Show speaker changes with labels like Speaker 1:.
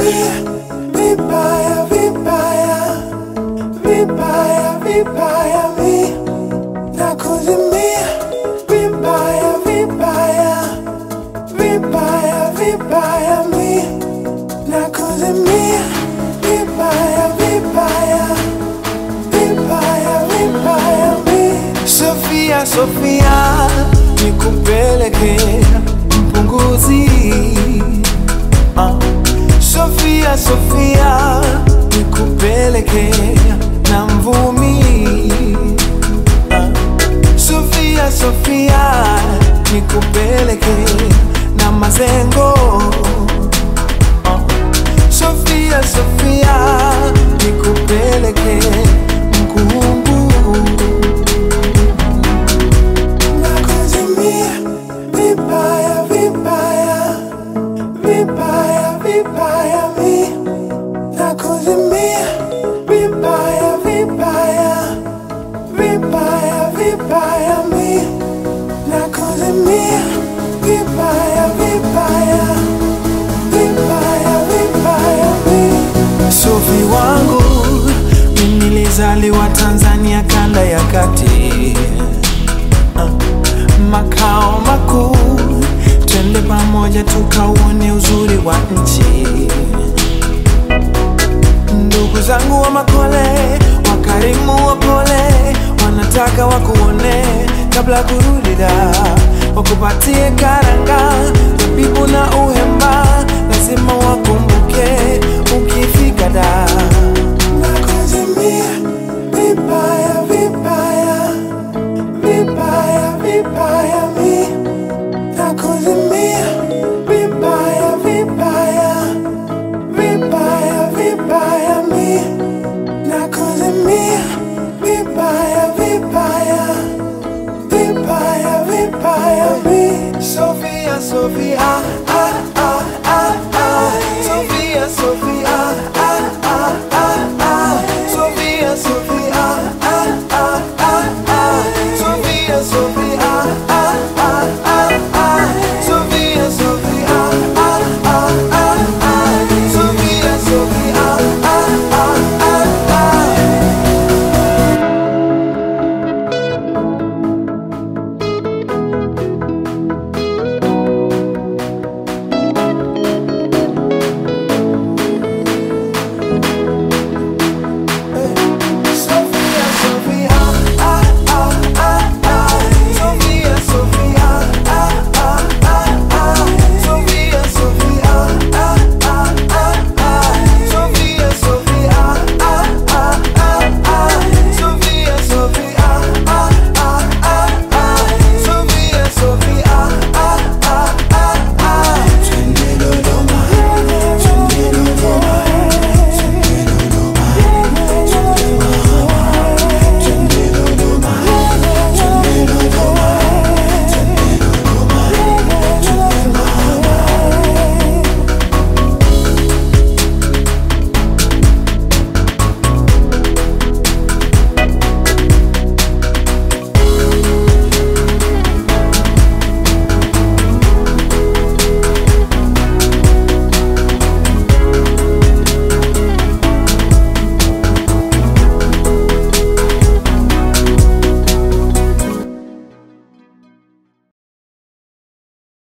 Speaker 1: nakuzimia vibaya vibaya vibaya vibaya mi nakuzimia vibaya vibaya vibaya vibaya mi nakuzimia vibaya vibaya vibaya vibaya mi Sofia Sofia nikupeleke mpunguzi Ah. Sofia Sofia nikupeleke na mvumi Ah. Sofia Sofia nikupeleke na mazengo Ah. Sofia Sofia nikupeleke mkungu nakuzimia vibaya vibaya vibaya vibaya mi nakuzimia vibaya vibaya vibaya vibaya mi nakuzimia vibaya vibaya vibaya vibaya mi Sofi wangu mimi nilizaliwa Tanzania kanda ya kati makao makuu, twende pamoja tukauone uzuri wa nchi. Ndugu zangu wa Makole, wakarimu wapole, wanataka wakuone kabla kurudi da, wakupatie karanga, zabibu na uhemba, lazima wakumbuke ukifika da. Nakuzimia vibaya vibaya vibaya vibaya mi nakuzimia vibaya vibaya vibaya vibaya mi nakuzimia vibaya vibaya vibaya vibaya mi Sofia Sofia ah, ah,